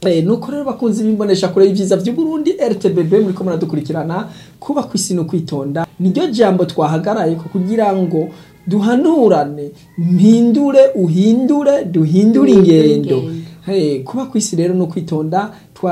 Eh, nuko rero bakunzi bimbonesha kure y'ivyiza vy'Uburundi RTBB muriko muradukurikirana kuba kw'isi no kwitonda niryo jambo twahagaraye ko kugira ngo duhanurane mpindure uhindure duhindure ingendo Hey, kuba kw'isi rero no kwitonda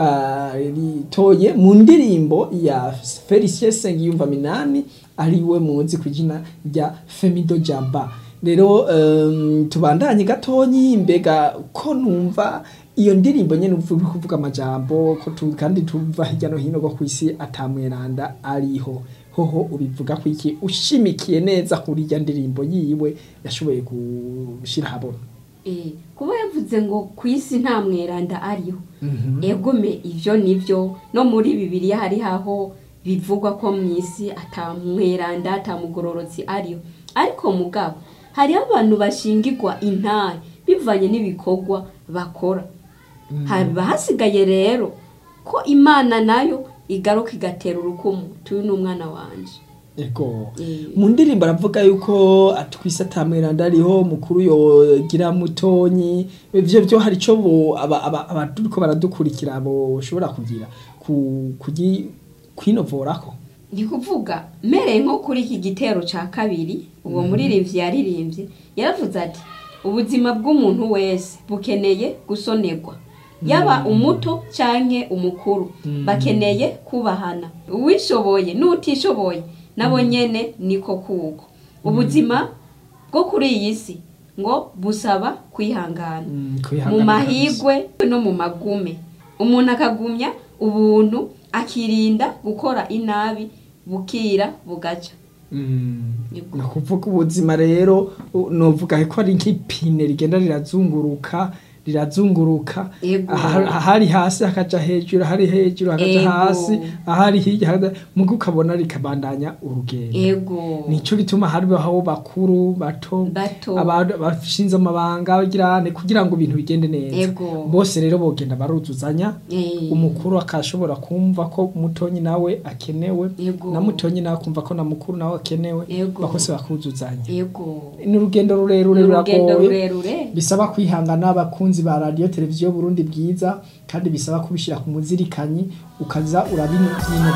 twaritoye mu ndirimbo ya Felicien Sengiyumva Minani ariwe muzi ku izina rya Femido Jamba rero um, tubandanye gatonyi mbega ko numva iyo ndirimbo nyene uvuga kuvuga amajambo ko tu, kandi tuva hirya no hino go kw'isi atamweranda ariho hoho ubivuga ko iki ushimikiye neza kuri irya ndirimbo yiwe yashoboye gushira habona Eh, kuba yavuze ngo ku isi nta mweranda ariho egome ivyo nivyo no muri bibiliya hari haho bivugwa ko mu isi ata mweranda ata mugororotsi ariho ariko mugabo hariho abantu bashingirwa intare bivanye n'ibikorwa bakora haba hasigaye rero ko imana nayo igaruka igatera urukumu tuyu ni umwana wanje Ego. Eh. Mu ndirimbo aravuga yuko atwise atamweranda ariho mukuru yogira mutonyi ivyo byo hari ico bo aba- aba- abaturiko baradukurikira bo shobora kugira ku kugi kwinovorako. ndi kuvuga mmereye nko kuri iki gitero ca kabiri uwo muririmbyi yaririmbye yaravuze ati ubuzima bw'umuntu wese bukeneye gusonerwa yaba umuto canke umukuru bakeneye kubahana uwishoboye n'utishoboye nabo nyene niko kuko ubuzima bwo kuri iyi si ngo busaba kwihangana Mm, mu kwihangana mahigwe no mu magume umuntu akagumya ubuntu akirinda gukora inabi bukira bugaca Mm. Yego. Ni ukuvuga ubuzima rero u- novuga ko ari nk'ipine rigenda rirazunguruka rirazunguruka Yego. aha- ahari hasi hakaja hejuru ahari hejuru hakaja Yego. hasi ahari hirya hakaja muga ukabona rikabandanya urugendo ego nico gituma haribaho bakuru bato Bato. abantu bashinze amabanga bagirane kugira ngo ibintu bigende neza Ego. bose rero bogenda baruzuzanya Eh. umukuru akashobora kumva ko mutonyi nawe akenewe Ego. na mutonyi nawe akumva ko na mukuru nawe akenewe Ego. bakose bakuzuzanya ego ni urugendo rurerure Ni urugendo ruragoye rurerure bisaba kwihangana abakunzi ba radiyo televiziyo Burundi bwiza kandi bisaba kubishyira ku muzirikanyi ukaza urabinyina